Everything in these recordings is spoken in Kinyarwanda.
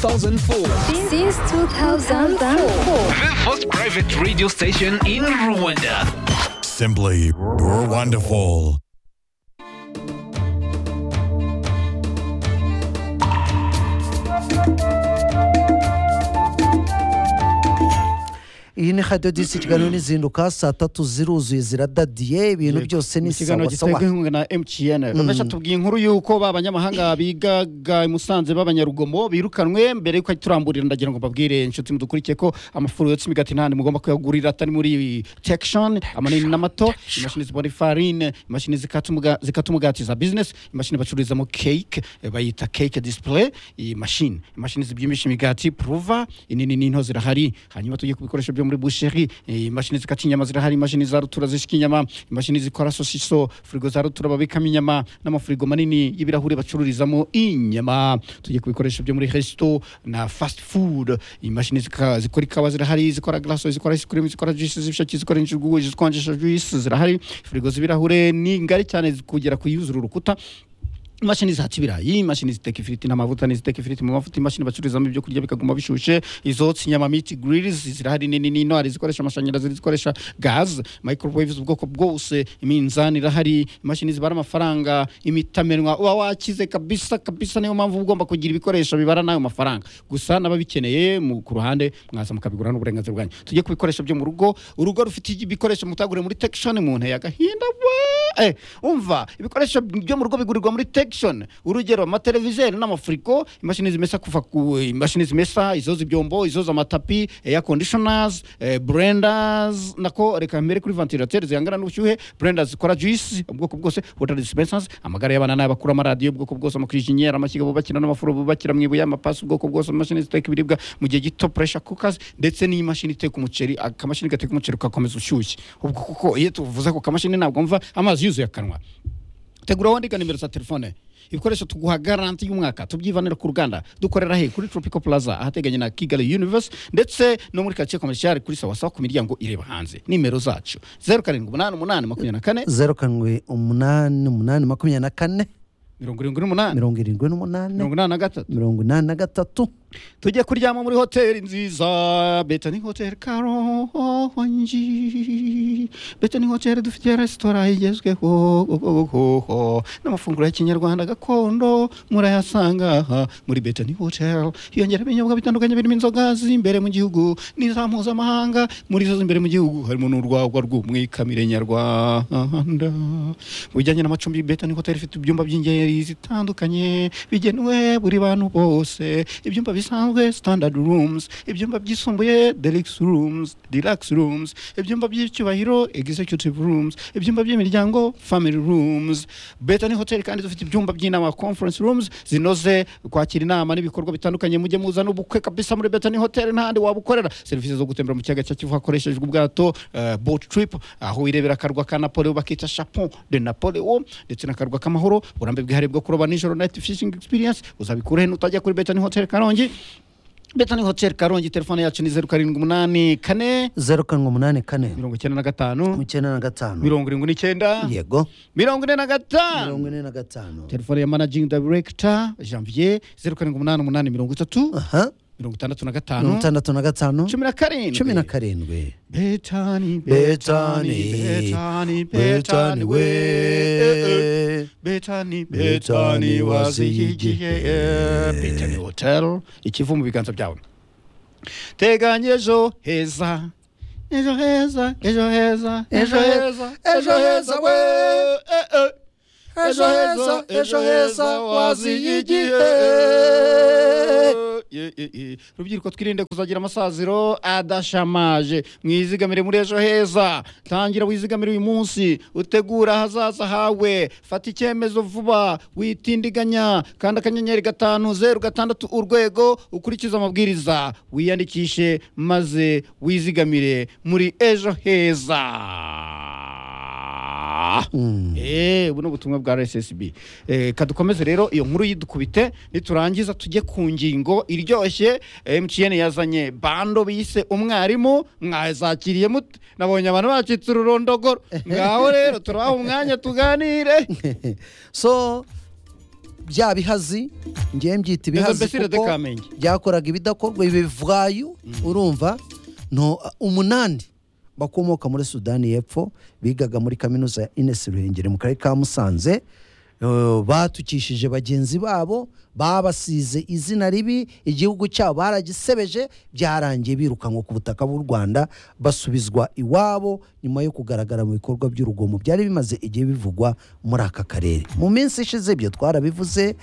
2004. Since 2004. The first private radio station in Rwanda. Simply wonderful. iyi ni radiyo disi kiganiro n'izinduka saa tatu ziruzuye ziradadiye ibintu byose ni ikiganiro sawa sawa giterwa inkunga na mtn rwanda tubwiye inkuru y'uko ba banyamahanga bigaga i musanze b'abanyarugomo birukanwe mbere y'uko turamburira ndagira ngo mbabwire inshuti mudukurikiye ko amafuru yose imigati nta mugomba kuyagurira atari muri tekishoni amanini n'amato imashini zibona ifarine imashini zikata umuga- zikata umugati za bizinesi imashini bacururizamo keke eh, bayita keke disipure iyi mashini imashini zibyimbisha imigati puruva inini n'into zirahari hanyuma tugiye ku bikoresho byo muri busheri eh, imashini zikata inyama zirahari imashini za rutura zishika inyama imashini zikora sosiso firigo za rutura babikamo inyama n'amafirigo manini y'ibirahuri bacururizamo inyama tugiye ku bikoresho byo muri resto na fast food imashini zika- zikora ikawa zirahari zikora glaso zikora ice cream zikora juice z'ibishaki zikora injugu zikonjesha juice zirahari firigo z'ibirahure ni ngari cyane kugera ku yuzura urukuta imashini zihata ibirayi imashini ziteka ifiriti n'amavuta n'iziteka ifiriti mu mavuta imashini bacururizamo ibyo kurya bikaguma bishushe izotsa inyama miti girilizi zirahari nini nino hari izikoresha amashanyarazi hari izikoresha gaze microwave ubwoko bwose iminzani irahari imashini zibara amafaranga imitamenwa uba wakize kabisa kabisa niyo mpamvu uba ugomba kugira ibikoresho bibara n'ayo mafaranga gusa n'ababikeneye mu- ku ruhande mwaza mukabigura n'uburenganzira bwanyu tujye ku bikoresho byo mu rugo urugo rufite ibikoresho mutagure muri tekishoni mu nteye agahinda bwa Eh, umva ibikoresho byo mu rugo bigurirwa muri tekishoni urugero amateleviziyo n'amafuriko imashini zimesa kuva ku imashini zimesa izoza ibyombo izoza amatapi eya kondishonazi burendazi nako reka mbere kuri vantilateri zihangana n'ubushyuhe burendazi zikora juisi ubwoko bwose wota disipensansi amagare y'abana n'abakuru amaradiyo ubwoko bwose amakrijinyeri amashyiga bubakira n'amafuro bubakira mu ibuye amapasi ubwoko bwose amashini ziteka ibiribwa mu gihe gito puresha kukazi ndetse n'imashini iteka umuceri akamashini gateka umuceri ugakomeza ushyushye ubwo kuko iyo tuvuze ako kamashini ntabwo mva amazi yuzuye akanwa tegura wandika nimero za telefone ibikoresho tuguha garanti y'umwaka tubyivanira ku ruganda dukorera he kuri tropical plaza ahateganye na kigali universe ndetse no muri karitsiye komershiyari kuri sawasawa ku miryango ireba hanze nimero zacu zeru karindwi umunani umunani makumyabiri na kane zeru karindwi umunani umunani makumyabiri na kane mirongo irindwi n'umunani mirongo irindwi n'umunani mirongo inani na gatatu mirongo inani na gatatu tujye kuryama muri hoteli nziza beta ni hoteli karonji beta ni hoteli dufite resitora igezweho n'amafunguro ya kinyarwanda gakondo murayasanga aha muri beta ni hoteli hiyongera ibinyobwa bitandukanye birimo inzoga z'imbere mu gihugu n'iza mpuzamahanga muri zo z'imbere mu gihugu harimo n'urwagwa rw'umwikamire nyarwanda mu bijyanye n'amacumbi beta ni hoteli ifite ibyumba by'ingeri zitandukanye bigenewe buri bantu bose ibyumba bisanzwe standard rooms ibyumba byisumbuye deluxe rooms deluxe rooms ibyumba by'icyubahiro executive rooms ibyumba by'imiryango family rooms beta ni hoteli kandi dufite ibyumba by'inama conference rooms zinoze kwakira inama n'ibikorwa bitandukanye mujye muzana ubukwe kabisa muri beta ni hoteli ntahandi wabukorera serivisi zo gutembera mu kiyaga cya kivu hakoreshejwe ubwato eh, boat trip aho wirebera akarwa ka napoleon bakita chapon de napoleon ndetse n'akarwa k'amahoro uburambe bwihariye bwo kuroba nijoro night fishing experience uzabikura heno utajya kuri beta ni hoteli karongi beta ni hoteli karongi telefone yacu ni zeru karindwi umunani kane zeru karindwi umunani kane mirongo icyenda na gatanu icyenda na gatanu mirongo irindwi n'icyenda yego mirongo ine na gatanu mirongo ine na gatanu telefone ya managing director janvier zeru karindwi umunani umunani mirongo itatu aha mirongo itandatu na mirongo gatanu itandatu na gatanu cumi na karindwi cumi na karindwi Betani, Betani, Betani, Betani, Betani, we. Betani, Betani, wazihigiye. Betani Hotel, ikivu mu biganza byawe. Teganya ejo heza. Ejo heza, ejo heza, ejo heza, ejo heza we. Eh, eh. Ejo heza, ejo heza, wazihigiye. Ye, ye, ye. rubyiruko twirinde kuzagira amasaziro adashamaje mwizigamire muri ejo heza tangira wizigamire uyu munsi utegura ahazaza hawe fata icyemezo vuba witindiganya kandi akanyenyeri gatanu zeru gatandatu urwego ukurikize amabwiriza wiyandikishe maze wizigamire muri ejo heza Eh, buno butumwa bwa RSSB. Eh, kadukomeze rero iyo nkuru yidukubite niturangiza tujye ku ngingo iryoshye MTN yazanye bando bise umwarimu mwazakiriye mute nabonye abantu bacitse ururondogoro ngaho rero turabaha umwanya tuganire so bya bihazi ngewe mbyita ibihazi Mbese Rede kuko Kamenge. byakoraga ibidakorwa ibivayo urumva no umunani bakomoka muri sudani y'epfo bigaga muri kaminuza ya inesi ruhengeri mu karere ka musanze eh, batukishije bagenzi babo babasize izina ribi igihugu cyabo baragisebeje byarangiye birukanwa ku butaka bw'u rwanda basubizwa iwabo nyuma yo kugaragara mu bikorwa by'urugomo byari bimaze igihe bivugwa muri aka karere mu minsi ishize ibyo twarabivuze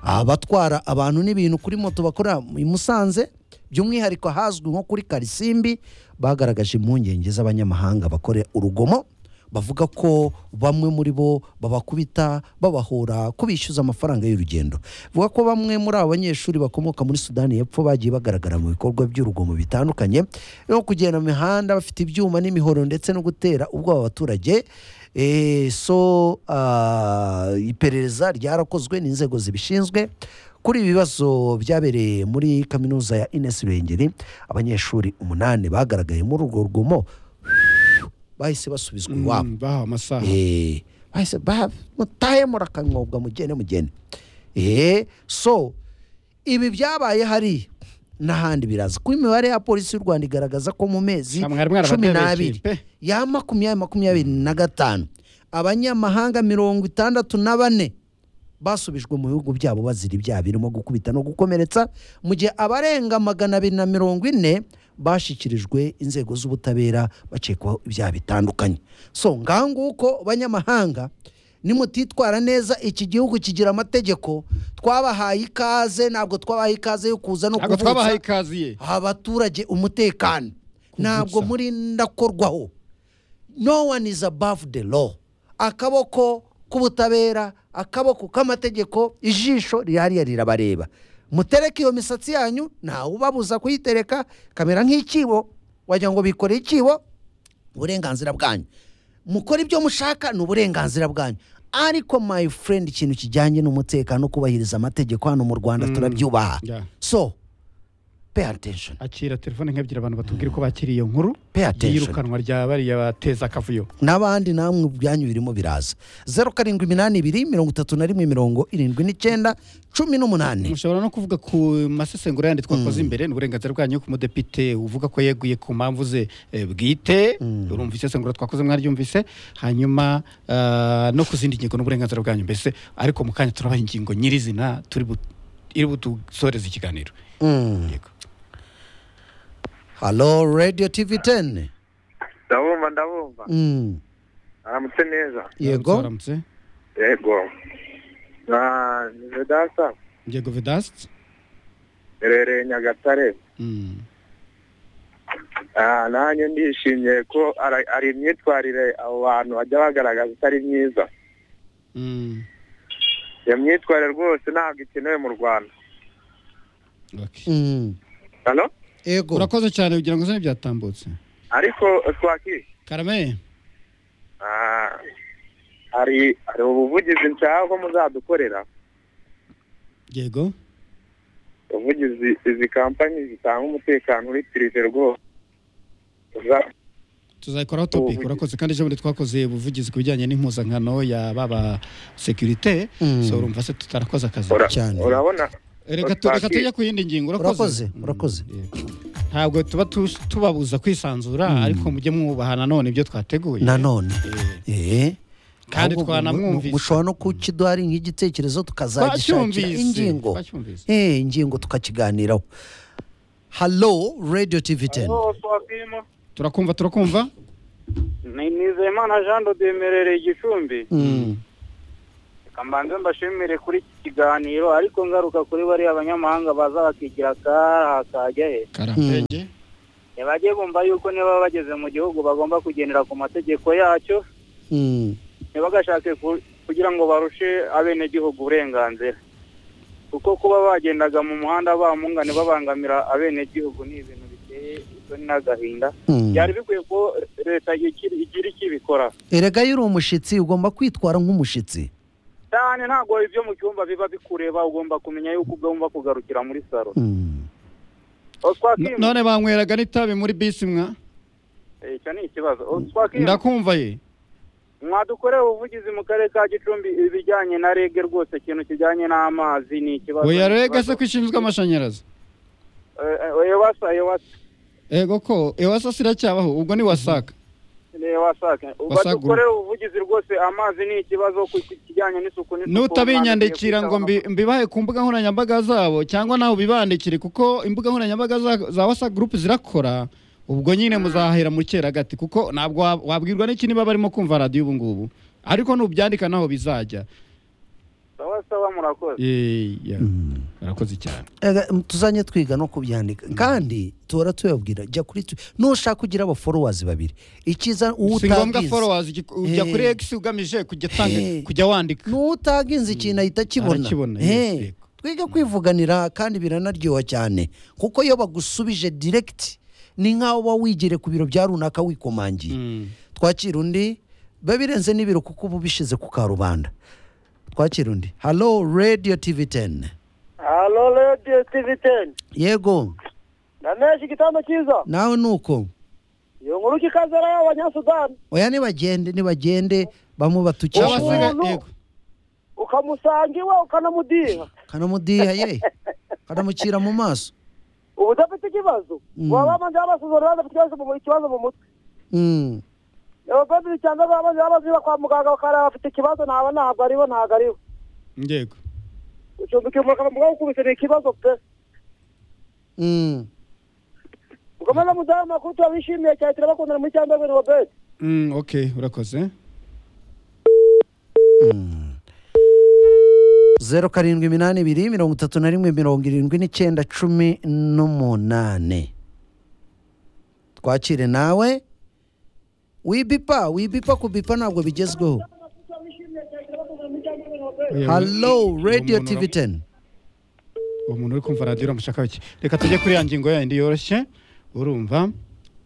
abatwara abantu n'ibintu kuri moto bakorera i musanze by'umwihariko ahazwi nko kuri karisimbi bagaragaje impungenge z'abanyamahanga bakore urugomo bavuga ko bamwe muri bo babakubita babahora kubishyuza amafaranga y'urugendo bavuga ko bamwe muri abo banyeshuri bakomoka muri sudani y'epfo bagiye bagaragara mu bikorwa by'urugomo bitandukanye no kugenda mu mihanda bafite ibyuma n'imihoro ndetse no gutera ubwoba abaturage Eh, so ah, iperereza ryarakozwe n'inzego zibishinzwe kuri ibi bibazo byabereye muri kaminuza ya ines ruhengeri abanyeshuri umunani bagaragaye muri urwo rugomo bahise basubizwa iwabo Mm, bahawe amasaha Eh, bahise ba- mutahe murakanyobwa mugende mugende Eh, so ibi byabaye hariya n'ahandi biraza kuko imibare ya polisi y'u rwanda igaragaza ko mu mezi Namwe mwari cumi mwarabateye n'abiri ikipe. ya makumyabiri makumyabiri na gatanu abanyamahanga mirongo itandatu na bane basubijwe mu bihugu byabo bazira ibyaha birimo gukubita no gukomeretsa mu gihe abarenga magana abiri na mirongo ine bashyikirijwe inzego z'ubutabera bakekwaho ibyaha bitandukanye so ngaho nguko banyamahanga nimutitwara neza iki gihugu kigira amategeko twabahaye ikaze ntabwo twabahaye ikaze yo kuza no ntabwo twabahaye kuvutsa ikaziye abaturage umutekano ntabwo muri ndakorwaho no one is above the law akaboko k'ubutabera akaboko k'amategeko ijisho rihariya rirabareba mutereke iyo misatsi yanyu ntawe ubabuza kuyitereka kamera nk'ikibo wagira ngo bikoreye ikibo uburenganzira bwanyu mukora ibyo mushaka ni uburenganzira bwanyu ariko my friend ikintu kijyanye n'umutekano no kubahiriza amategeko hano mu rwanda turabyubaha yeah. so pay attention akira telefone nk'ebyiri abantu batubwire ko bakiriye iyo nkuru Pay attention. yirukanwa rya bariya bateza akavuyo n'abandi namwe byanyu birimo biraza zeru karindwi iminani ibiri mirongo itatu na rimwe mirongo irindwi n'icyenda cumi n'umunani mushobora no kuvuga ku masesengura yandi twakoze imbere ni uburenganzira bwanyu ku mudepite uvuga ko yeguye ku mpamvu ze eh, bwite urumva isesengura twakoze mwaryumvise hanyuma ah, no ku zindi ngingo n'uburenganzira bwanyu mbese ariko mu kanya turabaha ingingo nyirizina turi bu- iri budusoreze ikiganiro Yego. halo radiyo tivi teni ndabumva ndabumva aramutse neza yego Aramutse, aramutse. yego na vedasa yego vedasiti herereye nyagatare Ah, nanjye ndishimye ko ara- ari imyitwarire abo bantu bajya bagaragaza itari myiza iyo myitwarire rwose ntabwo ikenewe mu rwanda Halo? yego urakoze cyane kugira ngo uzane byatambutse ariko twaki karame Ah, hari hari ubuvugizi nshaka ko muzadukorera yego ubuvugizi izi kampani zitanga umutekano uri pirive rwose Uza- tuzayikoraho topic Ubuvugizi. urakoze kandi ejo bundi twakoze ubuvugizi ku bijyanye n'impuzankano ya baba sekirite Mm. so urumva se tutarakoze akazi ura- cyane. urabona reka tu- reka Twaki- tujye ku yindi ngingo urakoze urakoze urakoze ntabwo tuba tu- tubabuza kwisanzura ariko mujye mwubaha nanone ibyo twateguye nanone Eh. Kandi Ahubwo twanamwumvise. mu- mushobora no kukiduha ari nk'igitekerezo tukazagishakira Twacyumvise, ingingo twacyumvise. Eh, ingingo tukakiganiraho halo radiyo tivi teni turakumva turakumva ni nizeyimana jean dodemerereye igicumbi reka mbanze mbashimire kuri iki kiganiro ariko ngaruka kuri bariya banyamahanga baza bakigira akaha kajya he karambege ntibajye bumva yuko niba bageze mu gihugu bagomba kugendera ku mategeko yacyo ntibagashake ku- kugira ngo barushe abenegihugu uburenganzira kuko kuba bagendaga mu muhanda bamungane babangamira abenegihugu ni ibintu biteye isoni n'agahinda byari bikwiye ko leta igira igira icyo ibikora erega iyo uri umushyitsi ugomba kwitwara nk'umushyitsi cyane ntabwo ibyo mu cyumba biba bikureba ugomba kumenya yuko ugomba kugarukira muri saro Mm. aho twakwima none banyweraga n'itabi muri bisi mwa Eh, icyo ni ikibazo aho twakwima ndakumva ye mwadukorewe ubuvugizi mu karere ka gicumbi ibijyanye na rege rwose ikintu kijyanye n'amazi ni ikibazo oya rege se ko ishinzwe amashanyarazi ewasa ewasa ego ko ewasa siracyabaho ubwo ni wasaka wasake badukorera ubuvugizi rwose amazi ni ikibazo ku kijyanye n'isuku n'isuku n'utabinyandikira ngo mbi- mbibahe ku mbuga nkoranyambaga zabo cyangwa nawe ubibandikire kuko imbuga nkoranyambaga za- za wasa gurupe zirakora ubwo nyine muzahera mu gati kuko ntabwo wa- wabwirwa n'iki niba barimo kumva radiyo ubu ngubu ariko nubyandika naho bizajya sawa sawa murakoze Eh, ya. barakoze cyane Ega, m- tuzanye twiga no kubyandika kandi tuhora tubabwira jya kuri tu- nushaka ugira abaforowazi babiri icyiza uwo si ngombwa utagize followers igi- ujya Eh. kuri x ugamije kujya atanga Eh. kujya wandika n'uwo utaginze ikintu ahita akibona Arakibona, Eh, yes, yego. twiga kwivuganira kandi biranaryoha cyane kuko iyo bagusubije direct ni nk'aho uba wigere ku biro bya runaka wikomangiye Mm. twakira undi biba birenze n'ibiro kuko uba ubishyize ku karubanda twakira undi halo radiyo tivi teni halo radiyo tivi teni yego ndanesha igitanda cyiza nawe ni uko iyo nkuru kikazara y'abanyasudani oya nibagende nibagende bamwe cyangwa se batukisha Umuntu- yego ukamusanga iwe ukanamudiha kanamudiha ye kanamukira mu maso uba udafite ikibazo Mm. waba wabanje wabasuzumira badafite ikibazo mu mu- ikibazo mu mutwe Mm, abavandimwe cyangwa ababanje babaziba kwa muganga bakareba bafite ikibazo ntaba ntabwo aribo ntabwo aribo yego ucumbika umuraka bamugaho gukubise ni ikibazo pe mm. ukomeza mudahe amakuru turabishimiye cyane turabakundana muri cyangwa bibiri robert Mm, okay urakoze zeru karindwi iminani ibiri mirongo itatu na rimwe mirongo irindwi n'icyenda cumi n'umunani twakire nawe wibipa wibipa kubipa ntabwo bigezweho Oya, halo uwo radiyo muntu tivi uram- teni uwo muntu uri kumva radiyo uramushaka iki reka tujye kuri ya ngingo yayindi yoroshye urumva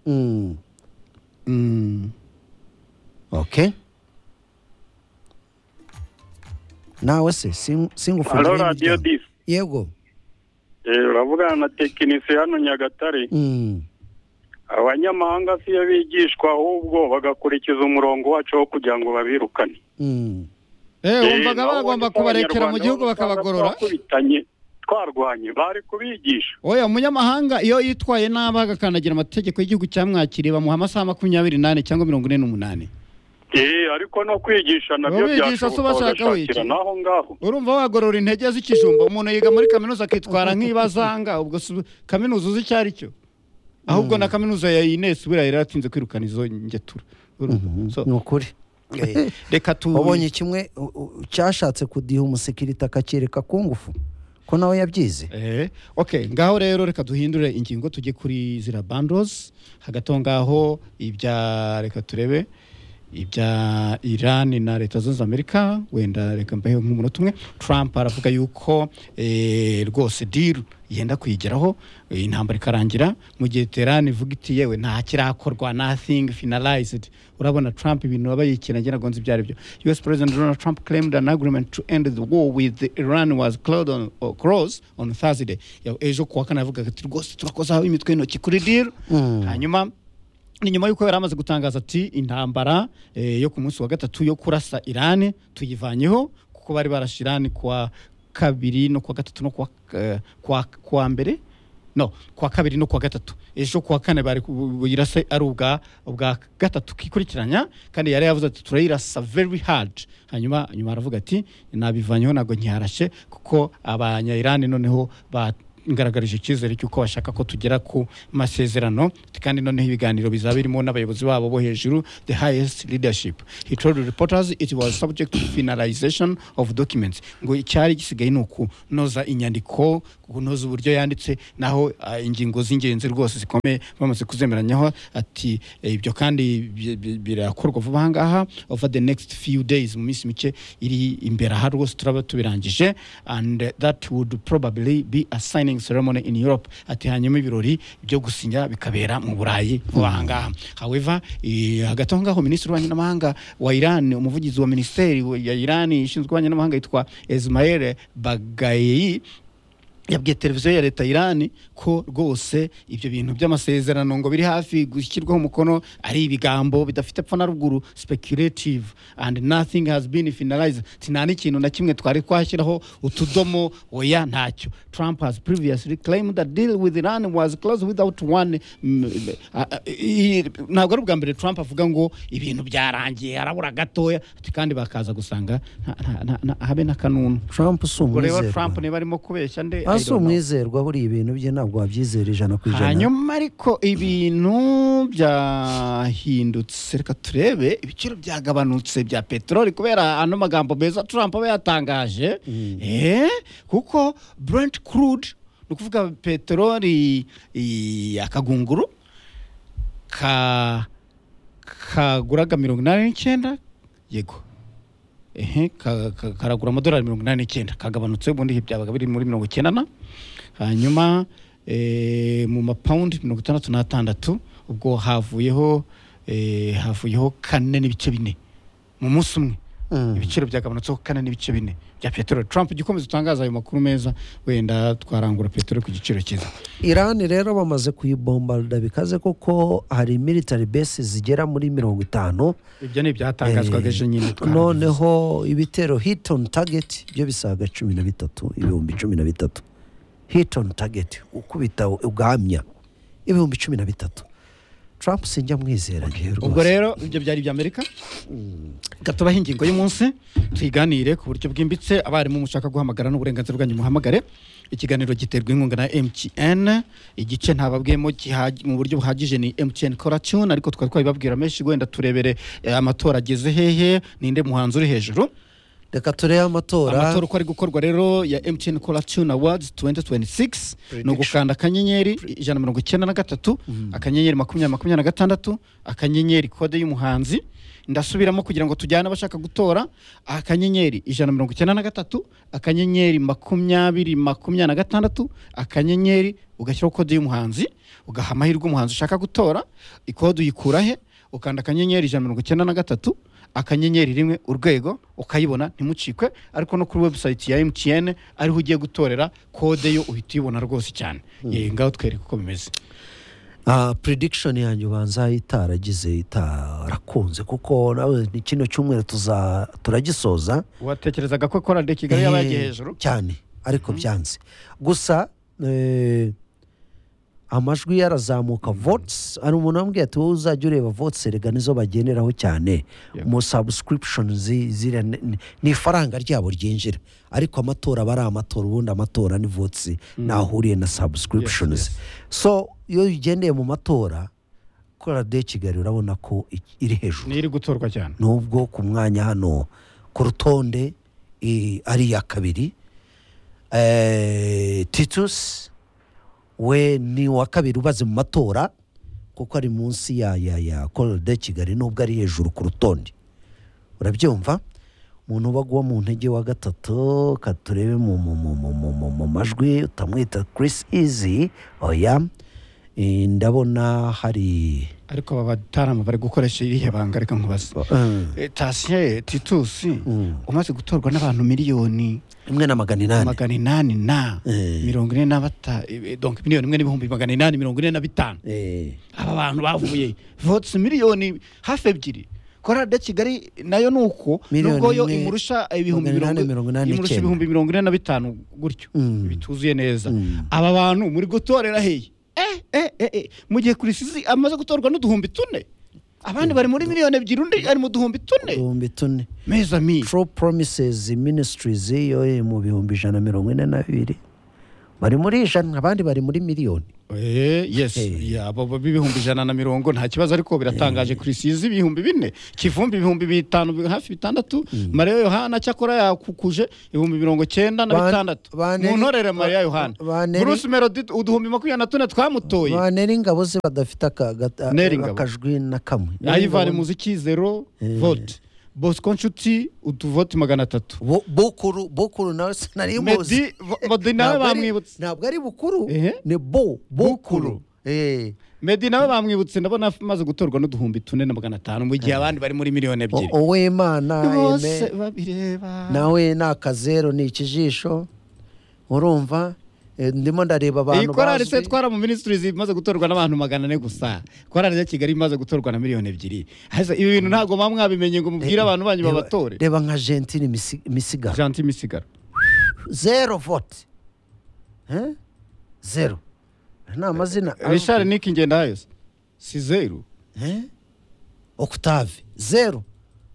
Mm, Mm. ok nawe se sing- singufungire halo imiryango. radiyo disi yego uravugana na tekinisiye hano nyagatare Mm. abanyamahanga siyo bigishwa ahubwo bagakurikiza umurongo wacu wo kugira ngo babirukane Mm. Eh, Eh, wumvaga nabo ubonye bagomba ko kubarekera mu abanyarwanda gihugu bose bakabagorora twakubitanye twarwanye bari kubigisha oya umunyamahanga iyo yitwaye nabi agakandagira amategeko y'igihugu cyamwakiriye bamuha amasaha makumyabiri n'ane cyangwa mirongo ine n'umunani Eh, ariko no kwigisha nabyo Abigisha se byashoboka bashaka bagashakira wiki. n'aho ngaho urumva wagorora intege z'ikijumba umuntu yiga muri kaminuza akitwara nk'ibazanga ubwo si- kaminuza uzi icyo ari cyo ahubwo na kaminuza ya ines buriya yari yaratinze kwirukana izo ngetura urumva So, ni ukuri eh, reka tu wabonye kimwe u- u- cyashatse kudiha umusekirite akacyereka ku ngufu ko nawe yabyize Eh, okay ngaho rero reka duhindure ingingo tujye kuri zira bandos hagati aho ngaho ibya reka turebe ibya Iran na leta zunze ubumwe za Amerika wenda reka mbeho nk'umunota umwe Trump aravuga yuko eh, rwose deal yenda kuyigeraho eh, intambara ikarangira mu gihe Tehran ivuga iti yewe nta kirakorwa nothing finalized urabona Trump ibintu aba yikinagera ngo nzi ibyo ari byo US President Donald Trump claimed an agreement to end the war with Iran was closed on, or closed on Thursday Ya- ejo kuwa kane avuga ati rwose turakozaho imitwe y'intoki kuri deal hanyuma ni nyuma y'uko yari amaze gutangaza ati intambara eh, yo ku munsi wa gatatu yo kurasa irani tuyivanyeho kuko bari barashe irani kuwa kabiri no kuwa gatatu no kuwa, eh, kuwa, kuwa mbere no kuwa kabiri no kuwa gatatu ejo kuwa kane bari kuyirasa ari ubwa ubwa gatatu kikurikiranya kandi yari yavuze ati turayirasa very hard hanyuma nyuma aravuga ati nabivanyeho ntabwo nkiharashe kuko abanya irani noneho ba ngaragarije icyizere cy'uko bashaka ko tugera ku masezerano kandi noneho ibiganiro bizaba birimo n'abayobozi babo bo hejuru the highest leadership he told reporters it was subject to finalization of documents ngo icyari gisigaye ni ukunoza inyandiko kunoza uburyo yanditse naho ah, ingingo z'ingenzi rwose zikomeye bamaze kuzemeranyaho ati eh, ibyo kandi bi- bi- birakorwa vuba aha ngaha over the next few days mu minsi mike iri imbere aha rwose turaba tubirangije and eh, that would probably be a signing ceremony in Europe ati hanyuma ibirori byo gusinya bikabera mu Burayi vuba aha ngaha however eh, hagati aho ngaho minisitiri w'ububanyi n'amahanga wa Iran umuvugizi wa minisiteri ya Iran ishinzwe ububanyi n'amahanga yitwa Ismail Bagayi yabwiye televiziyo ya leta ya irani ko rwose ibyo bintu by'amasezerano ngo biri hafi gushyirwaho umukono ari ibigambo bidafite epfo na ruguru speculative and nothing has been finalized nta n'ikintu na kimwe twari twashyiraho utudomo oya ntacyo trump has previously claimed that deal with iran was closed without one mm, uh, uh, ntabwo ari ubwa mbere trump avuga ngo ibintu byarangiye harabura gatoya ati kandi bakaza gusanga nta- nta- nta- nta- habe n'akanunu trump si ubwo rero umwizerwa trump niba arimo kubeshya nde I asi don't know. umwizerwa buriya ibintu bye ntabwo wabyizera ijana ku ijana hanyuma ariko ibintu byahindutse reka turebe ibiciro byagabanutse bya peteroli kubera ano magambo meza trump aba yatangaje Eh, kuko brent crude ni ukuvuga peteroli i- akagunguru ka kaguraga mirongo inani n'icyenda yego ehe ka- ka- karagura amadolari mirongo inani n'icyenda kagabanutse ubundi byabaga biri muri mirongo icyenda na hanyuma eh, mu mapawundi mirongo itandatu n'atandatu ubwo havuyeho eh, havuyeho kane n'ibice bine mu munsi umwe ibiciro byagabanutseho kane n'ibice bine bya peteroli trump jya ukomeza utangaza ayo makuru meza wenda twarangura peteroli ku giciro cyiza irani rero bamaze kuyibombarda bikaze kuko hari military bases zigera muri mirongo itanu ibyo ni ibyatangazwaga ejo nyine twarabivuze. noneho ibitero hit on target byo bisaga cumi na bitatu ibihumbi cumi na bitatu hit on target ukubita ugamya ibihumbi cumi na bitatu trump sinjya mwizera ngewe rwose. ubwo rero ibyo byari ibya amerika gatubaho ingingo y'umunsi tuyiganire ku buryo bwimbitse abarimu mushaka guhamagara n'uburenganzira bwanyu muhamagare ikiganiro giterwa inkunga na mtn igice ntababwiyemo gihaji- mu buryo buhagije ni mtn coration ariko twari twabibabwira menshi wenda turebere eh, amatora ageze hehe ninde muhanzi uri hejuru reka turebe amatora amatora uko ari gukorwa rero ya mtn cola tune awards 2026 ni ugukanda akanyenyeri ijana na mirongo icyenda na gatatu akanyenyeri makumyabiri makumyabiri na gatandatu akanyenyeri kode y'umuhanzi ndasubiramo kugira ngo tujyane abashaka gutora akanyenyeri ijana na mirongo icyenda na gatatu akanyenyeri makumyabiri makumyabiri na gatandatu akanyenyeri ugashyiraho kode y'umuhanzi ugaha amahirwe umuhanzi ushaka gutora ikode uyikura he ukanda akanyenyeri ijana na mirongo icyenda na gatatu akanyenyeri rimwe urwego ukayibona ntimucikwe ariko no kuri webusayiti ya emutiyene ariho ugiye gutorera kode yo uhita uyibona rwose cyane Ye, ngaho twereke uko bimeze Ah, prediction yanjye ubanza itaragize itarakunze kuko nawe ni kino cyumweru tuza turagisoza watekerezaga ko korade kigali yaba yagiye Eh, hejuru cyane ariko byanze gusa eh, amajwi yarazamuka votes hari umuntu wambwiye ati wowe uzajya ureba votes erega nizo bagenderaho cyane Yego. mu subscription zi- ziriya ni- ni- ni ifaranga ryabo ryinjira ariko amatora aba ari amatora ubundi amatora ni votes ntahuriye na subscriptions Yes, so iyo ugendeye mu matora kora de kigali urabona ko i- iri hejuru ni iri gutorwa cyane nubwo ku mwanya hano ku rutonde i- ari iya kabiri Eh, titus we ni uwa kabiri ubaze mu matora kuko ari munsi ya ya ya korode kigali nubwo ari hejuru ku rutonde urabyumva umuntu uba guwa mu ntege wa gatatu ka turebe mu, mu, mu, mu, mu, mu, mu majwi utamwita chris easy oya Eh, ndabona hari ariko aba batarama bari gukoresha iriya banga reka nkubaze eh, Eh, tasiye titusi umaze gutorwa n'abantu miliyoni rimwe na magana inani magana inani na Eh. mirongo ine na bata eh, donc miliyoni imwe n'ibihumbi magana inani mirongo ine na bitanu Eh. aba bantu bavuye votes miliyoni hafi ebyiri korade kigali nayo ni uko Miliyoni nubwo yo imwe, imurusha ibihumbi magana inani mirongo- mirongo inani imurusha n'icyenda. ibihumbi mirongo ine na bitanu gutyo Mm. bituzuye neza Mm. aba bantu muri gutorera hehe eh, eh, eh, eh. mu gihe kuri sizi amaze gutorwa n'uduhumbi tune abandi bari muri miliyoni ebyiri undi ari mu duhumbi tune ibihumbi tune meza mi true promises ministries yo iri mu bihumbi ijana na mirongo ine na bibiri bari muri ijana abandi bari muri miliyoni Eh, yes Eh. yaba b'ibihumbi ijana na mirongo nta kibazo ariko biratangaje kuri sizi ibihumbi bine kivumbi ibihumbi bitanu bi- hafi bitandatu mariya yohana cyakora yakukuje ibihumbi mirongo cyenda na Ba- bitandatu ba Neri- mu ntorere mariya ba- yohana ba Neri- bruce melody uduhumbi makumyabiri na tune twamutoye ba neri ingabo ze badafite aka- gata- Neri Ngabo. akajwi na kamwe Neri Ngabo- ayivani muziki zero vote bosco nshuti utuvote magana atatu Bu- bukuru bukuru nawe sinari muzi medi medi nawe Ntabwo ari- bamwibutse ntabwo ari bukuru Ehe. ni bo bukuru Bukuru. Eh. medi nawe bamwibutse ndabona amaze gutorwa n'uduhumbi tune na magana atanu mu gihe abandi bari muri miliyoni O- ebyiri uwimana bose Aime. babireba nawe ni akazeru ni ikijisho urumva Eh, ndimo ndareba iyi abantu korari se bazwi. twara mu ministries imaze gutorwa n'abantu magana ane gusa korari ya kigali imaze gutorwa na miliyoni ebyiri Hasa, ibi bintu ntabwo muba mwabimenye ngo mubwire abantu banyu Reba- babatore reba nka gentine Misi- misigaro janti misigaro zero vote Eh? zero nta mazina richard nick ngendahayose si zeru Eh? octave zero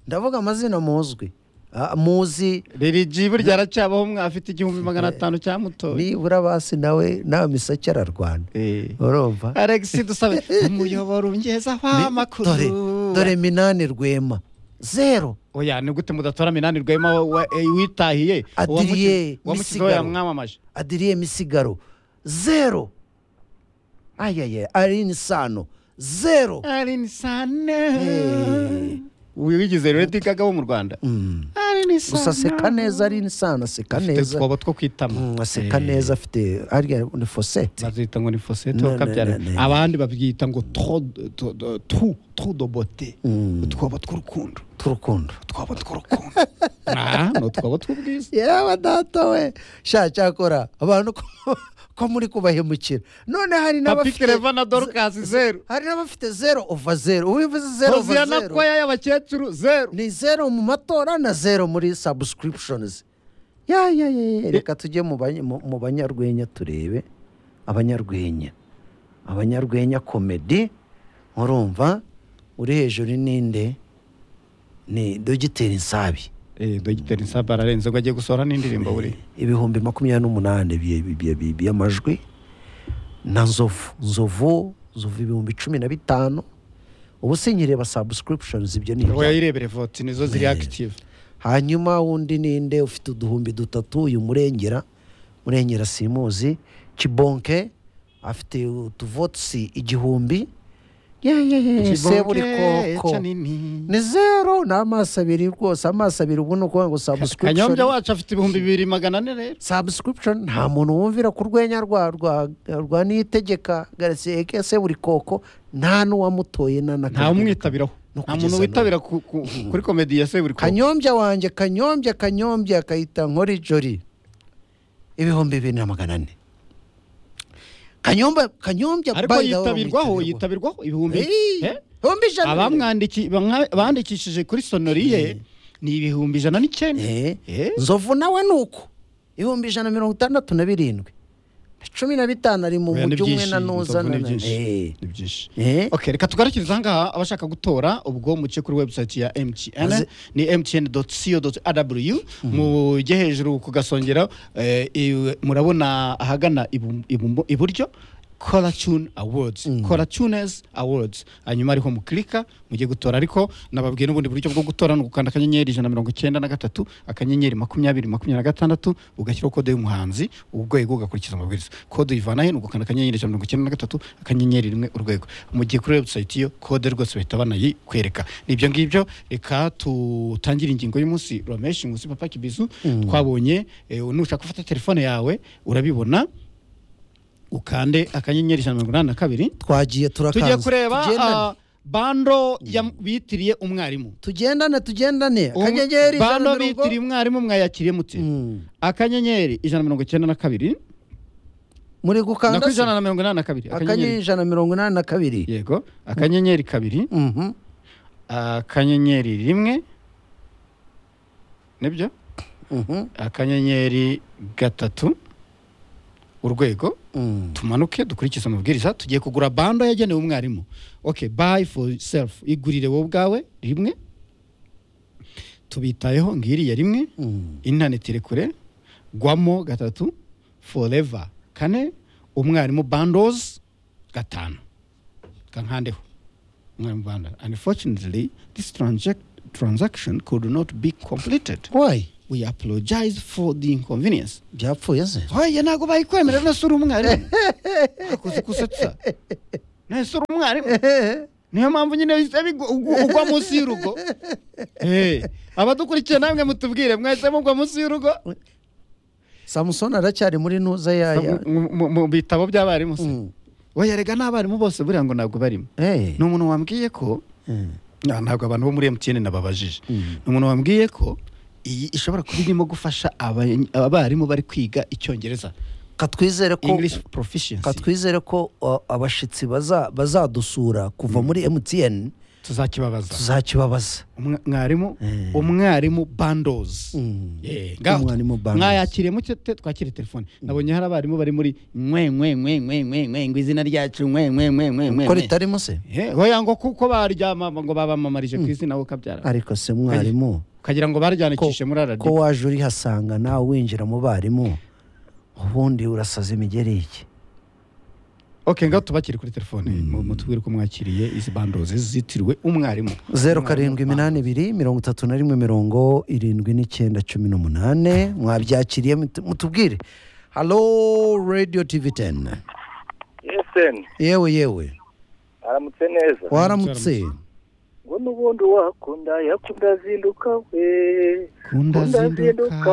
ndavuga amazina muzwi Ah, muzi ririgi burya aracyabaho mwafite igihumbi magana atanu cyamutoye nibura basi nawe nta miseke ararwana Eh. urumva alex dusabe umuyoboro ungezaho amakuru dore dore minani rwema zero oya ni gute mudatora minani rwema wa- wa- eh, witahiye Adrien wamukizeho Misigaro. yamwamamaje adiriye misigaro zero ayaye arini sano zero arini Eh. sane wigize redi gaga wo mu rwanda Mm. arini gusa aseka neza arini sano aseka afite neza utwobo two kwitama Mm, aseka neza afite arya ni fosete bazita ngo ni fosete Ne, ne, wakabyara ne, ne. abandi babyita ngo tro tro- tro- tru tru dobote utwobo tw'urukundo tw'urukundo utwobo tw'urukundo Ah, ni utwobo tw'ubwiza yewe data we sha cyakora abantu ko- ko muri kubahemukira none hari papi n'abafite kereva na dorukasi zeru hari n'abafite zero ova zero ubu bivuze zero ova hoziyana zero kwaya y'abakecuru zeru ni zero mu matora na zero muri subscriptions ya ya ya ya, reka tujye mu banya- mu- mu banyarwenya turebe abanyarwenya abanyarwenya komedi murumva uri hejuru ninde ni dogiteri nsabi eh dogiteri nsaba ararenze ngo agiye gusohora n'indirimbo buri ibihumbi makumyabiri n'umunani bye- bye- bye- by'amajwi na nzovu nzovu nzovu ibihumbi cumi na bitanu ubu sinyireba subscriptions ibyo ni ibya- oya yirebere voti nizo ziri active hanyuma wundi ninde ufite uduhumbi dutatu uyu murengera murengera simuzi kibonke afite utuvotisi igihumbi ye ye ye seburikoko ni zero ni amaso abiri rwose amaso abiri ubu ni ukuvuga ngo kanyombya subscription wacu afite ibihumbi bibiri magana ane rero subscription nta muntu wumvira ku rwenya rwa rwa rwa niyitegeka garetse eke seburikoko nta n'uwamutoye na na nta umwitabiraho No nta kugeza muntu witabira ku- ku- kuri komedi ya se buri kanya kanyombya wanjye kanyombya kanyombya akayita nkori jori ibihumbi bibiri na magana ane kanyombya kanyombya ariko by the way, yitabirwa. yitabirwaho yitabirwaho ibihumbi Hey, Eh? ibihumbi ijana abamwandiki bamwa- bandikishije kuri sonoriye ni ibihumbi ijana n'icyenda Eh, Eh? nzovu nawe ni uko ibihumbi ijana na mirongo itandatu na birindwi na cumi na bitanu ari mu Oya, ni mujyi umwe byinshi, na nuza inzovu na ni byinshi. Eh, ni byinshi eh, ok reka tugarukirize ahangaha abashaka gutora ubwo muce kuri website ya mtn Maze- ni mtn co rw mujye hejuru kugasongera eh, iwe- murabona ahagana ibu- ibu- iburyo Coratune Awards Coratunes Awards hanyuma ariho mukirika mujye gutora ariko nababwiye n'ubundi buryo bwo gutora ni ugukanda akanyenyeri ijana na mirongo icyenda na gatatu akanyenyeri makumyabiri makumyabiri na gatandatu ugashyiraho kode y'umuhanzi urwego ugakurikiza amabwiriza kode uyivana he ni ugukanda akanyenyeri ijana na mirongo icyenda na gatatu akanyenyeri rimwe urwego mu gihe kuri website iyo kode rwose bahita banayikwereka ni ibyo ngibyo reka tutangire ingingo y'umunsi rameshi munsi papa kibizu twabonye eh, nushaka gufata telefone yawe urabibona ukande akanyenyeri ijana na mirongo inani na kabiri twagiye turakanze tugiye kureba tugendane ah, bando yam- bitiriye umwarimu tugendane tugendane Um- akanyenyeri ijana na bando mirongo bitiriye umwarimu mwayakiriye muti Mm. akanyenyeri ijana na mirongo icyenda na kabiri muri na gukanda kuri se? ijana na mirongo inani na kabiri akanyenyeri akanyenyeri ijana na mirongo inani na kabiri yego akanyenyeri kabiri Mhm. akanyenyeri rimwe nibyo Mhm. akanyenyeri gatatu urwego Mm. tumanuke dukurikize amabwiriza tugiye kugura bando yagenewe umwarimu ok buy for self igurire wowe ubwawe rimwe tubitayeho ngiriya rimwe intaneti rekure gwamo gatatu forever kane umwarimu bandozi gatanu kankandeho umwarimu bando unfortunately this transac- transaction could not be completed Why? we apologize for the inconvenience byapfuye se hoya ntabwo bayikwemerera nese uri umwarimu akoze gusetsa nese uri umwarimu niyo mpamvu nyine wahise bigu- ugu- ugwa munsi y'urugo Eh, abadukurikiye namwe mutubwire mwahise mugwa munsi y'urugo samusoni aracyari muri ntuza yaya Mu- mu- mu bitabo by'abarimu se Mm. oya rega n'abarimu bose buriya ngo ntabwo barimo Eh. ni umuntu wambwiye ko Mm. Na- ntabwo abantu bo muri emutiyene nababajije ni umuntu wambwiye ko iyi ishobora kuba irimo gufasha abany- abarimu bari kwiga icyongereza katwizere ko english proficiency katwizere ko uh, abashitsi baza- bazadusura kuva muri mtn tuzakibabaza tuzakibabaza Umwa- mwarimu umwarimu bandos Yeah, ngaho. Umwarimu bandos. mwayakiriye muke te- twakire telefone nabonye hari abarimu bari muri mwe mwe mwe mwe mwe mwe ngo izina ryacu mwe mwe mwe mwe mwe ko ritarimo se Eh, hoya ngo kuko baryama ngo babamamarije ku izina wowe ukabyara ariko se mwarimu ukagira ngo baryanikishe muri ko radiyo waje urihasanga nawe winjira mu barimu ubundi urasaza imigeri iki okay ngaho tubakire kuri telefone mu- mutubwire ko mwakiriye izi bandos zitiriwe umwarimu zeru karindwi iminani ibiri mirongo itatu na rimwe mirongo irindwi n'icyenda cumi n'umunani mwabyakiriye mut- mutubwire halo radiyo tivi teni eseni yewe yewe aramutse neza waramutse ngo n'ubundi wakunda yakunda azinduka we kunda akunda azinduka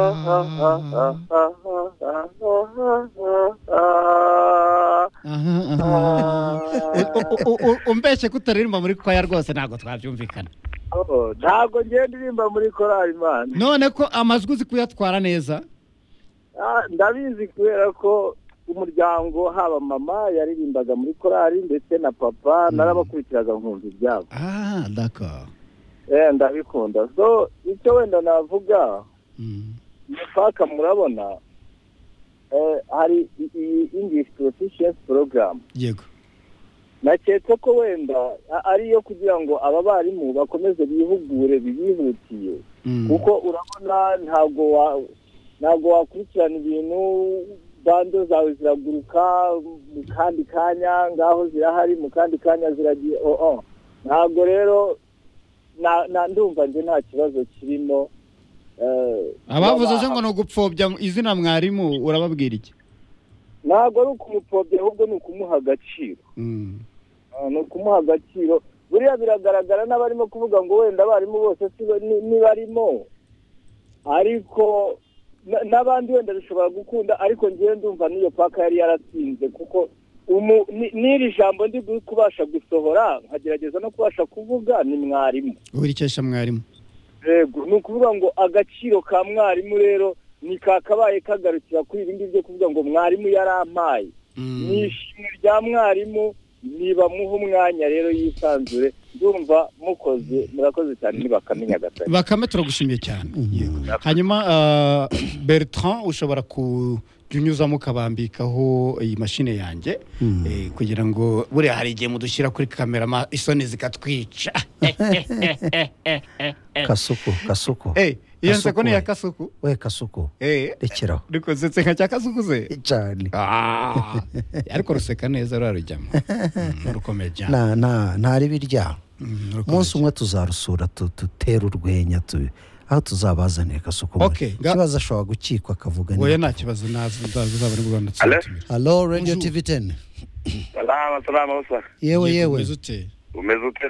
umbeshye ko utaririmba muri kwaya rwose ntabwo twabyumvikana ntabwo ngenda irimba muri korali mani none ko amajwi uzi kuyatwara neza Ah, ndabizi kubera ko umuryango haba mama yaririmbaga muri korali ndetse na papa narabakurikiraga nkumva ibyabo ah d'accord Eh, ndabikunda so icyo wenda navuga Mm. mupaka murabona eh, hari iyi english proficiency program yego nakeka ko wenda a- ari iyo kugira ngo aba barimu bakomeze bihugure bibihutiye Mm. kuko urabona ntabwo wa ntabwo wakurikirana ibintu bando zawe ziraguruka mu kandi kanya ngaho zirahari mu kandi kanya ziragiye oh, oh. ntabwo rero na- na- ndumva nje nta kibazo kirimo eh, abavuze se baba- ngo ni ugupfobya izina mwarimu urababwira iki ntabwo ari ukumupfobya ahubwo ni ukumuha agaciro Mm. Ah, ni ukumuha agaciro buriya biragaragara n'abarimo kuvuga ngo wenda abarimu bose si bo- ni- nibarimo ariko na- n'abandi wenda bishobora gukunda ariko ngewe ndumva n'iyo paka yari yaratsinze kuko umu- ni- n'iri jambo ndi bu- kubasha gusohora nkagerageza no kubasha kuvuga ni mwarimu urikesha mwarimu yego ni ukuvuga ngo agaciro ka mwarimu rero ni kakabaye kagarukira kuri ibi ngibi byo kuvuga ngo mwarimu yarampaye Mm. ni ishimwe rya mwarimu niba muha umwanya rero yisanzure ndumva mukoze murakoze cyane nibakamenya gatari bakame turagushimiye cyane Yego. hanyuma ah, bertrand ushobora kunyuzamo ukabambikaho iyi mashini yanjye eh, kugira ngo buriya hari igihe mudushyira kuri kamera ma- isoni zikatwica kasuku kasuku Eh, iyo nseko ni iya Kasuku kasuku we we kasuku Eh, rekeraho dukozetse nka cya kasuku se cyane Ah, ariko ruseka neza rurarujyamo Mm, rukomeye cyane nta nta nta ribi ryaho Mm, rukomeye umunsi umwe tuzarusura tu- dutere urwenya tu- aho tuzabazanira kasuku Okay, nga- ikibazo ashobora gukikwa akavuga cyane. oya nta kibazo nazo uzaba uri mu rwanda Hello? tuzatumira. halo radiyo Bonjour. tivi teni salama salama usa yewe Yego, yewe umeze ute? umeze ute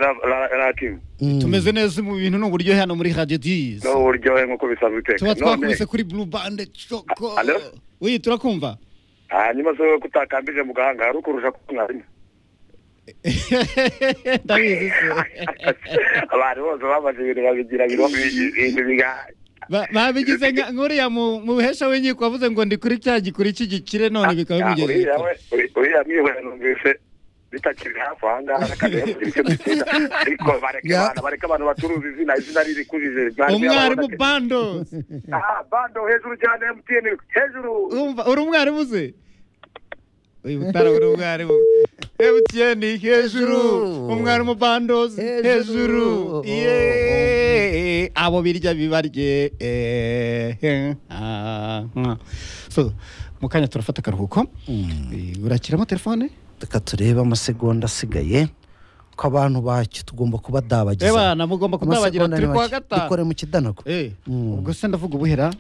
ratimu Mm. tumeze neza mu bintu ni uburyohe hano muri radio dizi n'uburyohe nk'uko bisanzwe tuba uteka none twakubise kuri blue band choko Hello? oui turakumva hanyuma se wowe ko utakambije mu gahanga hari ukurusha ko mwarimu ndabizi se abantu bose bamaze ibintu babigira biro- ibintu biga Ba- babigize nka- nk'uriya mu mu buhesha w'inkiko wavuze ngo ndi kuri cya gikuri cy'igikire none bikaba Ah, bimugeze uriya we- uri- uriya mwihera numvise bitakiri hafi aha ngaha kandi kugira icyo bitera ariko bareke Ya. abana bareke abantu bacuruza izina izina riri kujije umwarimu bando bando hejuru cyane MTN hejuru urumva uri umwarimu se uyu mutara uri umwarimu MTN hejuru umwarimu bandozi Hejuru. hejuru Oh. yeee abo birya bibarye eee so mu kanya turafata akaruhuko Eh, urakiramo telefone reka turebe amasegonda asigaye ko abantu bacyo tugomba kubadabagiza eba namugomba kudabagira Amasegonda turi ni kwa make. gatanu dukore mu kidanago Eh, Mm. ubwo se ndavuga ubuhera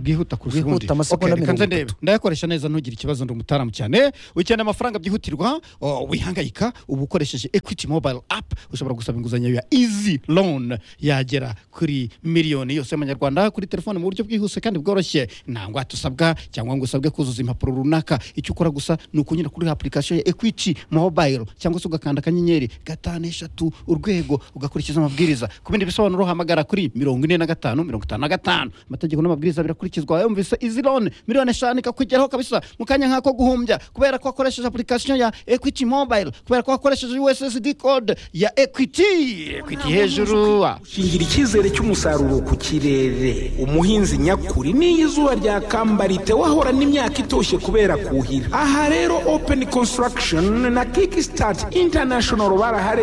bwihuta kurusha Bwihuta ubundi amasegonda Okay, reka nze mirongo ndebe. ndayakoresha neza ntugire ikibazo ndi umutaramu cyane ukeneye amafaranga byihutirwa oh, wihangayika ubu ukoresheje equity mobile app ushobora gusaba inguzanyo ya easy loan yagera kuri miliyoni yose y'amanyarwanda kuri telefone mu buryo bwihuse kandi bworoshye nta ngwate usabwa cyangwa ngo usabwe kuzuza impapuro runaka icyo ukora gusa ni ukunyura kuri application ya equity mobile cyangwa se ugakanda akanyenyeri gatatu gatanu eshatu urwego ugakurikiza amabwiriza ku bindi bisobanuro hamagara kuri mirongo ine na gatanu mirongo itanu na gatanu amategeko n'amabwiriza birakurikizwa yumvise izi lone miliyoni eshanu ikakugeraho kabisa mu kanya nk'ako guhumbya kubera ko wakoresheje apurikasiyo ya ekwiti mobayiro kubera ko wakoresheje ussd code ya ekwiti ekwiti hejuru ah. shingira icyizere cy'umusaruro ku kirere umuhinzi nyakuri n'iyo izuba ryakambarite wahorana imyaka itoshye kubera kuhira aha rero open construction na kickstart international baraharebye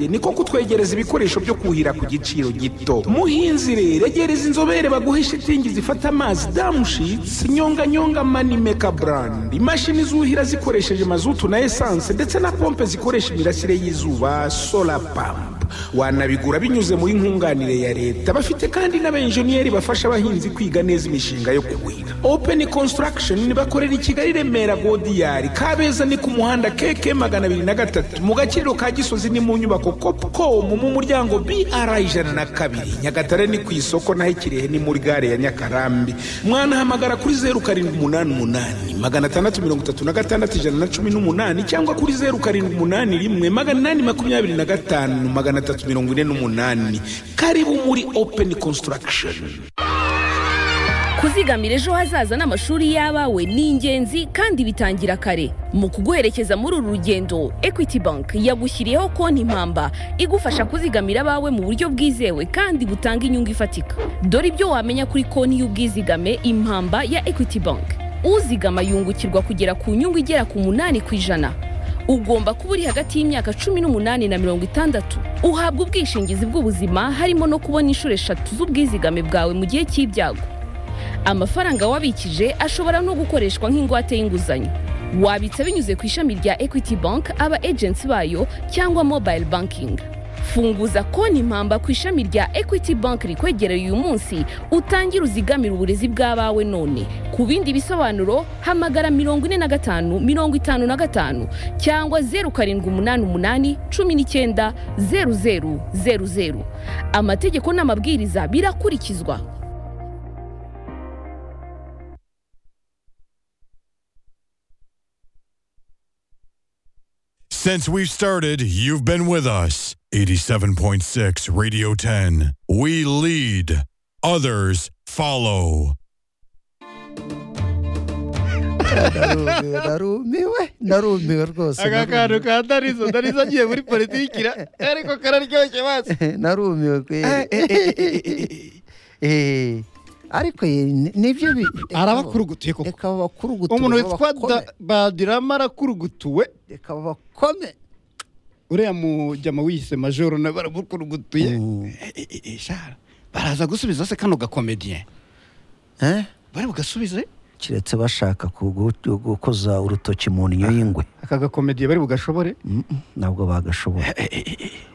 niko kutwegereza ibikoresho byo kuhira ku giciro gito muhinzi rero egereza inzobere baguhe shitingi zifata amazi damushitsi nyonganyonga manimeka brand imashini zuhira zikoresheje mazutu na esanse ndetse na pompe zikoresha imirasire y'izuba solar pump wanabigura binyuze muri nkunganire ya leta bafite kandi n'abenjeniyeri bafasha abahinzi kwiga neza imishinga yo kuhira open construction bakorera i kigali remera godiyari kabeza ni ku muhanda keke magana abiri na gatatu mu gaciro ka gisozi ni mu nyubako copcom mu muryango br ijana na kabiri nyagatare ni ku isoko naho ikirehe ni muri gare ya nyakarambi mwanahamagara kuri zeru karindwi umunani umunani magana atandatu mirongo itatu na gatandatu ijana na cumi n'umunani cyangwa kuri zeru karindwi umunani rimwe magana inani makumyabiri na gatanu magana atatu mirongo ine n'umunani karibu muri open construction kuzigamira ejo hazaza n'amashuri y'abawe ni ingenzi kandi bitangira kare mu kuguherekeza muri uru rugendo equity bank yagushyiriyeho konti impamba igufasha kuzigamira abawe mu buryo bwizewe kandi butanga inyungu ifatika dore ibyo wamenya kuri konti y'ubwizigame impamba ya equity bank uzigama yungukirwa kugera ku nyungu igera ku munani ku ijana ugomba kuba uri hagati y'imyaka cumi n'umunani na mirongo itandatu uhabwa ubwishingizi bw'ubuzima harimo no kubona inshuro eshatu z'ubwizigame bwawe mu gihe cy'ibyago amafaranga wabikije ashobora no gukoreshwa nk'ingwate y'inguzanyo wabitsa binyuze ku ishami rya equity bank aba agency bayo cyangwa mobile banking funguza konti impamba ku ishami rya equity bank rikwegereye uyu munsi utangire uzigamire uburezi bw'abawe none ku bindi bisobanuro hamagara mirongo ine na gatanu mirongo itanu na gatanu cyangwa zeru karindwi umunani umunani cumi n'icyenda zeru zeru zeru zeru amategeko n'amabwiriza birakurikizwa Since we've started, you've been with us. 87.6 Radio 10. We lead, others follow. ndarumiwe ndarumiwe ndarumiwe rwose aka kantu ka darizo darizo agiye muri politiki ra- ariko kararyoshye basi narumiwe kweri ariko ye- nibyo bi- arabakurugutuye koko reka babakurugutuye umuntu witwa babakome, Da- badirama arakurugutuwe reka babakome uriya mujyama wiyise majoro nawe baramukurugutuye Eh, eh, eh, eh, shara baraza gusubiza se kano gakomediye Eh? bari bugasubize keretse bashaka kugu- gukoza urutoki mu ndyo y'ingwe aka gakomediye bari bugashobore Mm, mm, ntabwo bagashobora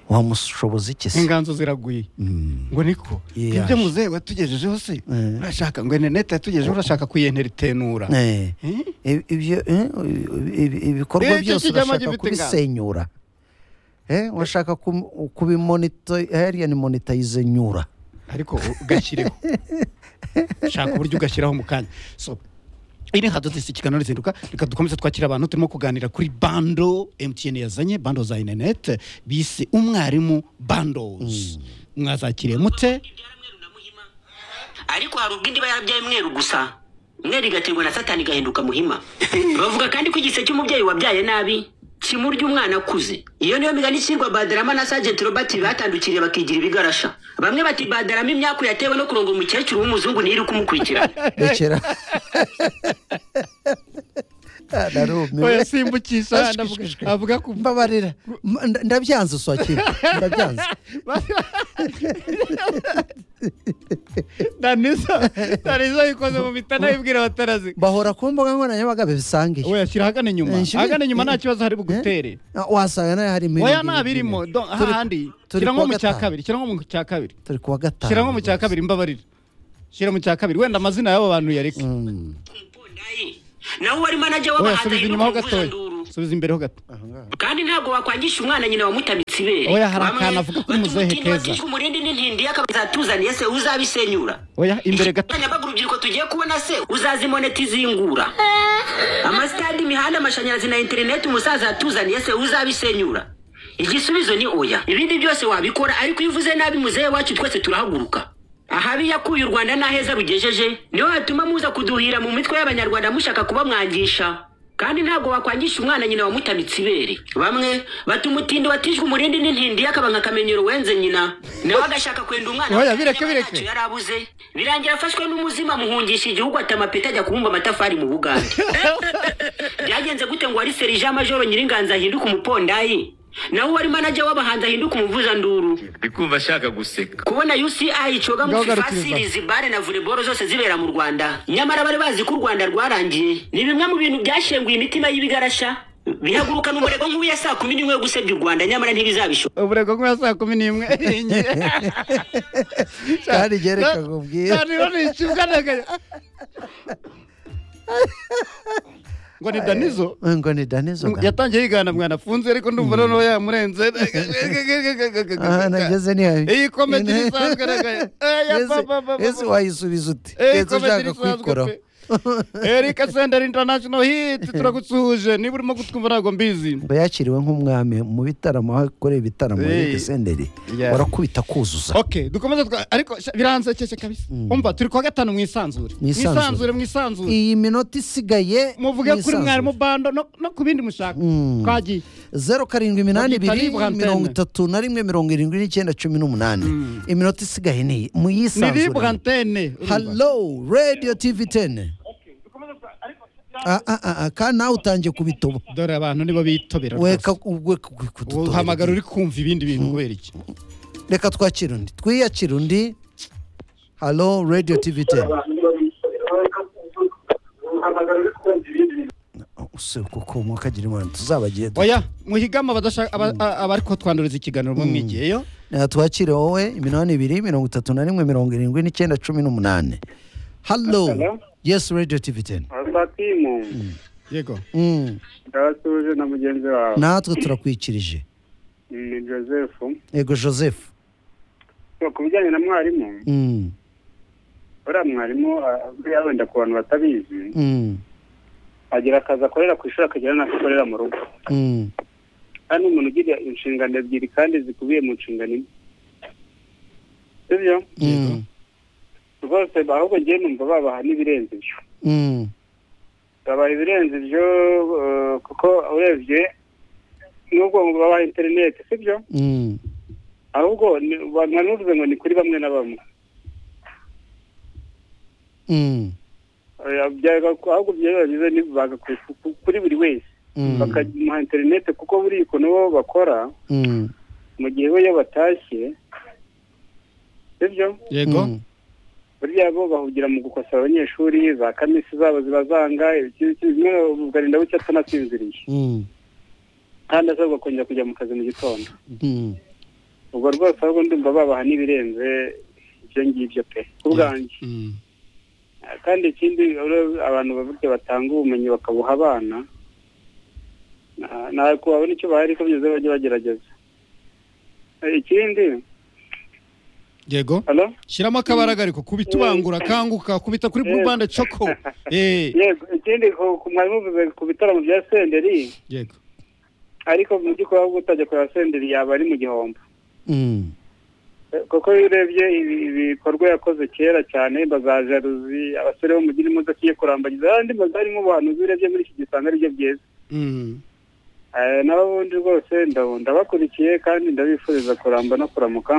wamushoboza iki se inganzo ziraguye Mm. ngo niko Yiyaje. ibyo muzehe watugejejeho se Eh. urashaka ngo enerinete yatugejejeho urashaka kuyenteritenura Eh, Eh? ib- ibyo eh, ibi- ibikorwa Eh, icyo byose kiryama urashaka gifite ingano. kubisenyura Eh, urashaka kum- kubimonito hariya ni monitayize nyura ariko ugashyireho shaka uburyo ugashyiraho mu kanya so iri hadutse ikiganiro rizinduka reka dukomeze twakira abantu turimo kuganira kuri bando mtn yazanye bando za interinete bise umwarimu bandozi mwazakiriye mute ariko hari ubwo indi iba yarabyaye mweru gusa mweru igaterwa na satani igahinduka muhima bavuga kandi ko igise cy'umubyeyi wabyaye nabi kimurya umwana akuze iyo niyo migani ishyirwa badarama na sajenti robert batandukiriye bakigira ibigarasha bamwe bati badarama imyaku yatewe no kurongora umukecuru w'umuzungu ntiyiri kumukurikirana rekera Ah, narumiwe yasimbukisha Ashishikajwe. avuga ku mbabarira M- nda- ndabyanze swakira ndabyanze danisa danisa yikoze mu mitana yibwira batarazi bahora ku mbuga nkoranyambaga bisangiye we ashyira ahagana inyuma Eh, nshyire- ahagana inyuma nta kibazo hari bugutere Ah, wasanga nayo harimo oya ibindi ntabirimo bintu. Turi- hahandi turi shyira nko kuwa mu cya gatanu. kabiri shyira nko mu cya kabiri turi kuwa gatanu shyira nko mu cya kabiri mbabarira shyira mu cya kabiri wenda amazina y'aba bantu yareke Umpondayi, nawe wari manager oya w'abahatanye subiza no inyuma ho gatoya kuvuzanduru. subiza imbere ho gato kandi ntabwo wakwangisha umwana nyina wamutamitse ibere Oya, hari Bamwe akantu avuga kuri bati muzehe umutindi Keza. wakishwe umurindi n'intindi yakazatuzaniye se uzabisenyura oya imbere gato abanyabaga urubyiruko tugiye kubona se uzazimonetizingura amasitade imihanda amashanyarazi na interineti umusaza yatuzaniye se uzabisenyura igisubizo ni oya ibindi byose wabikora ariko iyo uvuze nabi muzehe wacu twese turahaguruka ahabi yakuye u rwanda n'aheza rugejeje niho hatuma muza kuduhira mu mitwe y'abanyarwanda mushaka kubamwangisha kandi ntabwo wakwangisha umwana nyina wamutamitse ibere bamwe bata umutindi watijwe umurindi n'intindi y'akabanga akamenyero wenze nyina nawe agashaka kwenda umwana Oya, we bireke, ntacyo bireke. yari abuze birangira afashwe n'umuzima muhungisha igihugu atamapeti ajya kubumba amatafari mu bugande byagenze gute ngo wari serija majoro nyiringanza ahinduke umupondayi nawe wari manager w'abahanzi ahinduke umuvuzanduru ndikumva ashaka guseka kubona uci icoga mu Ndahagarika fifa ibibazo. series bare na volleyball zose zibera mu rwanda nyamara bari bazi ko u rwanda rwarangiye ni bimwe mu bintu byashenguye imitima y'ibigarasha bihagurukana umurego nk'ubu ya saa kumi n'imwe yo gusebya u rwanda nyamara ntibizabishobora uburego nk'ubwa saa kumi n'imwe Kandi gereka nkubwire. ngo ni danizo ngo ni danizo ga. yatangiye yigana mwana afunze ariko ndumva noneho yamurenze aha nageze ni habi iyi komedi isanzwe ese wayisubiza ute Eh, ese comedy ushaka isanzwe kuyikoraho pe. Eric Senderi International Hit turagusuhuje niba urimo kutwumva ntabwo mbizi ngo yakiriwe nk'umwami mu bitaramo aho akorera ibitaramo Eh. Eric senderi Yeah. warakubita kuzuza ok dukomeze twa- ariko sha- biransekeke kabisa umva turi kuwa gatanu mu isanzure mu Mwisanzure. isanzure mu isanzure iyi minota isigaye muvuge kuri mwisanzure. mwarimu bando no no ku bindi mushaka twagiye zeru karindwi iminani Mugitari ibiri Brantene. mirongo itatu na rimwe mirongo irindwi n'icyenda cumi n'umunani iminota isigaye ni iyi mu ni libura yisanzure antene halo radiyo tivi teni Ah, ah, ah, ah, kandi nawe utangiye kubitoba dore abantu nibo bitobera weka rwose ubwe kudutora uhamagara uri kumva ibindi bintu kubera iki reka twakire undi twiyakire undi halo radiyo tivi teni usebe kuko umwuka agira imana tuzabagiye du- oya muhigama badashaka aba- a- abariko twanduriza ikiganiro mu mwigiyeyo Eh, twakire wowe iminani ibiri mirongo itatu na rimwe mirongo irindwi n'icyenda cumi n'umunani halo Hello? yes radiyo tivi teni abatimu yego Mm. ndabasuje na mugenzi wawe natwe turakwikirije ni joseph ego joseph So, ku bijyanye na mwarimu Mm, uriya mwarimu ah, buriya wenda ku bantu batabizi mm, agira akazi akorera ku ishuri akagira n'ako akorera mu rugo mm. kandi ni umuntu ugira inshingano ebyiri kandi zikubiye mu nshingano imwe sibyo Mm, rwose ahubwo ngewe numva babaha n'ibirenze ibyo mm, babaha ibirenze ibyo eh, kuko urebye n'ubwo ngo babaha interineti sibyo mm. ahubwo ni- ba- mwari muvuze ngo ni kuri bamwe na bamwe Mm, Eh, byaga- ahubwo byageze nibaga ku- ku- kuri buri wese mm, bakamuha interineti kuko buriya ukuntu bo bakora mm, mu gihe bo iyo batashye sibyo yego mm. burya bo bahugira mu gukosora abanyeshuri za kamisi zabo ziba zanga iki- iki- bimwe ugarinda bucya atanasinziriye Mm, kandi asabwa kongera kujya mu kazi mu gitondo mm. ubwo rwose ahubwo ndumva babaha n'ibirenze ibyo ngibyo pe ku bwanjye Mm. kandi ikindi ura- abantu baburya batanga ubumenyi bakabuha abana na- ntabwo babona icyo bahari ko byose bajya bagerageza Eh, ikindi yego halo shyiramo akabaraga ariko kubita ubangura kanguka kubita Yes. kuri burubande coko Eh, yego ikindi ku- ku mwarimu uvuze ku bitaramo bya senderi yego ariko mu by'ukuri ahubwo utajya kureba senderi yaba ari mu gihombo Mm, kuko iyo urebye ibi- ibikorwa yakoze kera cyane bazajaruzi abasore bo mu gihe imodoka igiye kurambagiza andi mazu harimo ubuhanuzi urebye muri iki gihe usanga aribyo byiza Mm. Eh, naho ubundi rwose ndabo- ndabakurikiye kandi ndabifuriza kuramba no kuramuka